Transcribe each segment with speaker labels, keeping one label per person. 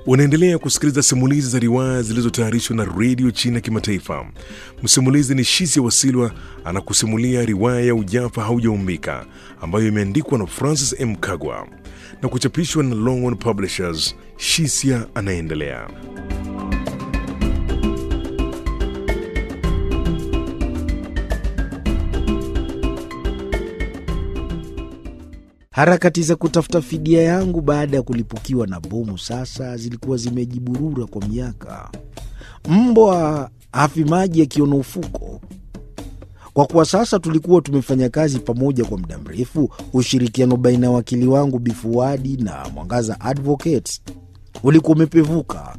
Speaker 1: Unaendelea kusikiliza simulizi za riwaya zilizotayarishwa na redio China ya Kimataifa. Msimulizi ni Shisia Wasilwa anakusimulia riwaya ya Ujafa Haujaumbika ambayo imeandikwa na Francis M. Kagwa na kuchapishwa na Longhorn Publishers. Shisia anaendelea.
Speaker 2: Harakati za kutafuta fidia yangu baada ya kulipukiwa na bomu sasa zilikuwa zimejiburura kwa miaka. Mbwa hafi maji akiona ufuko. Kwa kuwa sasa tulikuwa tumefanya kazi pamoja kwa muda mrefu, ushirikiano baina ya wakili wangu Bifuadi na Mwangaza Advocates ulikuwa umepevuka.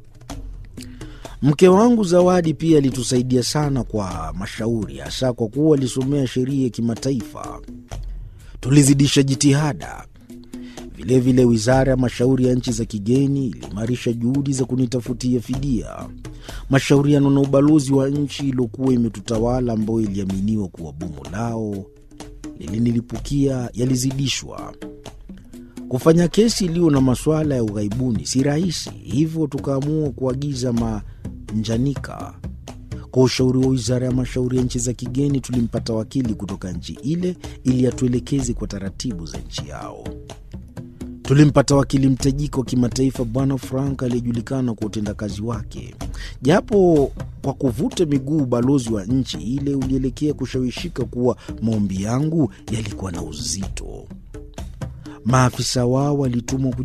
Speaker 2: Mke wangu Zawadi pia alitusaidia sana kwa mashauri, hasa kwa kuwa alisomea sheria ya kimataifa. Tulizidisha jitihada. Vilevile, wizara ya mashauri ya nchi za kigeni iliimarisha juhudi za kunitafutia fidia. Mashauriano na ubalozi wa nchi iliyokuwa imetutawala, ambayo iliaminiwa kuwa bomu lao lilinilipukia, yalizidishwa. Kufanya kesi iliyo na masuala ya ughaibuni si rahisi, hivyo tukaamua kuagiza manjanika. Kwa ushauri wa wizara ya mashauri ya nchi za kigeni, tulimpata wakili kutoka nchi ile ili atuelekeze kwa taratibu za nchi yao. Tulimpata wakili mtajika wa kimataifa, Bwana Frank aliyejulikana kwa utendakazi wake. Japo kwa kuvuta miguu, ubalozi wa nchi ile ulielekea kushawishika kuwa maombi yangu yalikuwa na uzito. Maafisa wao walitumwa